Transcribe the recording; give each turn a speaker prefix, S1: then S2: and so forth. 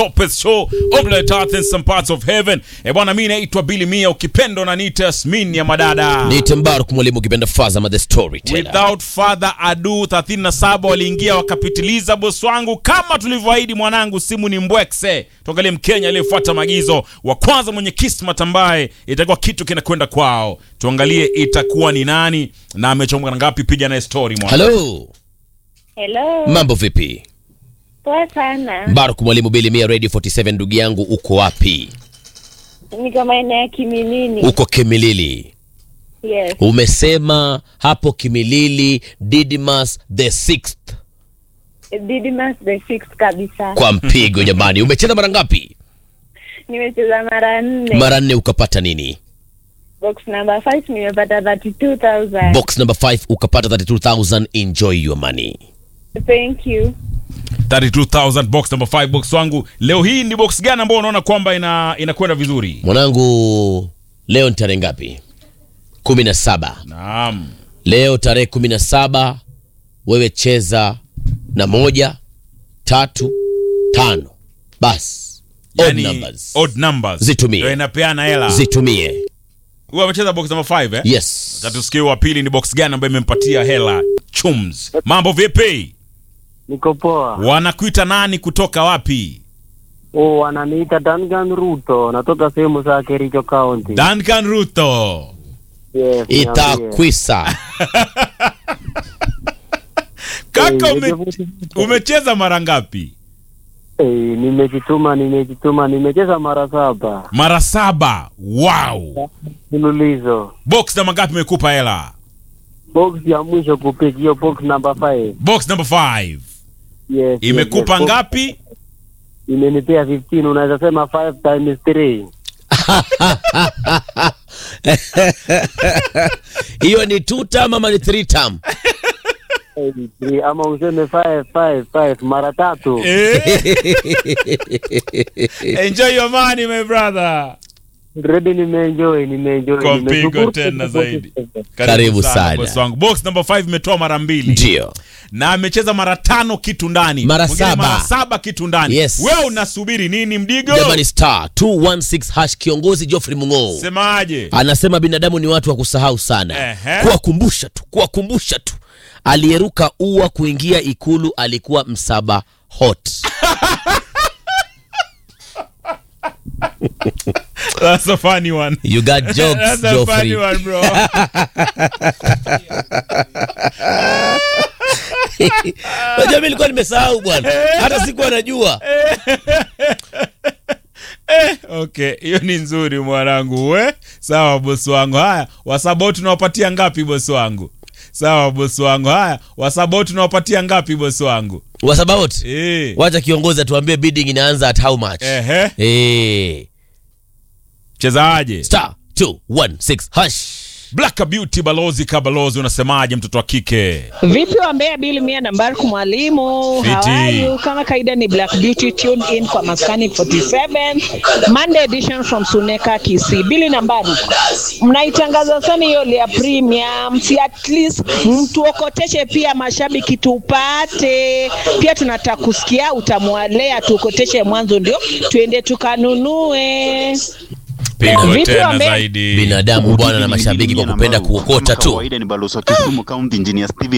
S1: Lopez Show on planet Earth in some parts of heaven. Eh bwana, mimi naitwa Billy Mia, ukipenda unaniita Yasmin ya madada.
S2: Niite Mbaruk mwalimu ukipenda Fazama the storyteller.
S1: Without further ado, 37 waliingia wakapitiliza. Bosi wangu, kama tulivyoahidi, mwanangu, simu ni mbwekse. Tuangalie Mkenya aliyefuata maagizo wa kwanza mwenye kismat ambaye itakuwa kitu kinakwenda kwao. Tuangalie itakuwa ni nani na amechomoka na ngapi. Piga naye story mwana.
S2: Hello,
S3: Hello.
S2: mambo vipi?
S3: Poa sana.
S2: Mbaruk mwalimu Billy Mia Radio 47, ndugu yangu, uko wapi?
S3: Niko maeneo ya Kiminini.
S2: Uko Kimilili.
S3: Yes.
S2: Umesema hapo Kimilili Didymus the sixth
S3: Didymus the sixth kabisa.
S2: kwa mpigo jamani. Umecheza mara ngapi?
S3: Nimecheza mara nne.
S2: Mara nne, ukapata nini?
S3: Box number 5 nimepata 32,000.
S2: Box number 5 ukapata 32000. Enjoy your money.
S3: Thank you.
S1: 32000 box number 5 box wangu. Leo hii ni box gani ambayo unaona kwamba ina inakwenda vizuri?
S2: Mwanangu, leo ni tarehe ngapi? kumi na saba.
S1: Naam.
S2: Leo tarehe kumi na saba, wewe cheza na moja tatu tano, basi odd
S1: Yani,
S2: numbers
S1: odd numbers.
S2: Zitumie.
S1: Ndio inapeana hela.
S2: zitumie.
S1: Huyu amecheza box number 5 eh?
S2: Yes,
S1: Tatusikie wa pili ni box gani ambayo imempatia hela chums. Mambo vipi?
S4: Niko poa.
S1: Wanakuita nani kutoka wapi?
S4: Oh, wananiita Duncan Ruto, natoka sehemu za Kericho County.
S1: Duncan Ruto.
S4: Yes, niambie.
S2: itakwisa
S1: Kaka
S4: Eh,
S1: ume,
S4: nimejaribu-
S1: umecheza mara ngapi?
S4: Eh, nimejituma, nimejituma, nimecheza mara saba
S1: Mara saba. Wow.
S4: mfululizo.
S1: Box namba ngapi imekupa hela?
S4: Box ya mwisho kupick hiyo box number 5.
S1: Box number 5.
S4: Yes.
S1: Imekupa
S4: yes, yes.
S1: ngapi?
S4: Imenipea 15, unaweza sema 5 times 3.
S2: hiyo ni two term ama ni three term?
S4: Eh, three, ama useme 5 5 5 mara tatu.
S1: Eh? Enjoy your money my brother.
S4: Ready nimeenjoy, nimeenjoy.
S1: Kwa mpigo
S4: nimeshukuru.
S1: tena zaidi.
S2: Karibu sana.
S1: boss wangu. Box number 5 imetoa mara mbili.
S2: Ndio
S1: na amecheza mara tano kitu ndani
S2: Mara
S1: Mwingine
S2: saba.
S1: mara saba kitu ndani
S2: Yes.
S1: wewe unasubiri nini mdigo
S2: jamani, star 216 hash. Kiongozi Geoffrey Mung'oo
S1: semaje
S2: anasema binadamu ni watu wa kusahau sana,
S1: Ehe.
S2: kuwakumbusha tu, kuwakumbusha tu. Aliyeruka ua kuingia ikulu alikuwa msaba hot.
S1: That's a funny one.
S2: You got jokes,
S1: That's a funny
S2: Geoffrey.
S1: one, bro.
S2: Unajua mimi nilikuwa nimesahau bwana, hata sikuwa najua.
S1: okay hiyo ni nzuri mwanangu we sawa bosi wangu haya wasabau tunawapatia ngapi bosi wangu sawa bosi wangu haya wasabau tunawapatia ngapi bosi wangu
S2: What about?
S1: eh.
S2: Wacha kiongozi atuambie bidding inaanza at how much.
S1: Ehe.
S2: Eh.
S1: chezaje
S2: Star 216 hash.
S1: black beauty balozi kabalozi unasemaje mtoto wa kike
S5: Vipi wa Mbeya Bili Mia na Mbarku mwalimu, how
S1: Fiti.
S5: are you? Kama kaida ni Black Beauty tuned in kwa Maskani 47 Monday edition from Suneka Kisii. Bili na Mbarku, mnaitangaza sana hiyo ya premium, si at least mtuokoteshe pia mashabiki tupate pia, tunataka kusikia utamwalea, tuokoteshe mwanzo ndio tuende tukanunue.
S1: pigo
S5: Vipi
S1: tena
S5: wambe?
S1: zaidi
S2: Binadamu bwana na mashabiki kwa kupenda kuokota tu.
S6: kawaida ni balozi wa Kisumu County Engineer Steven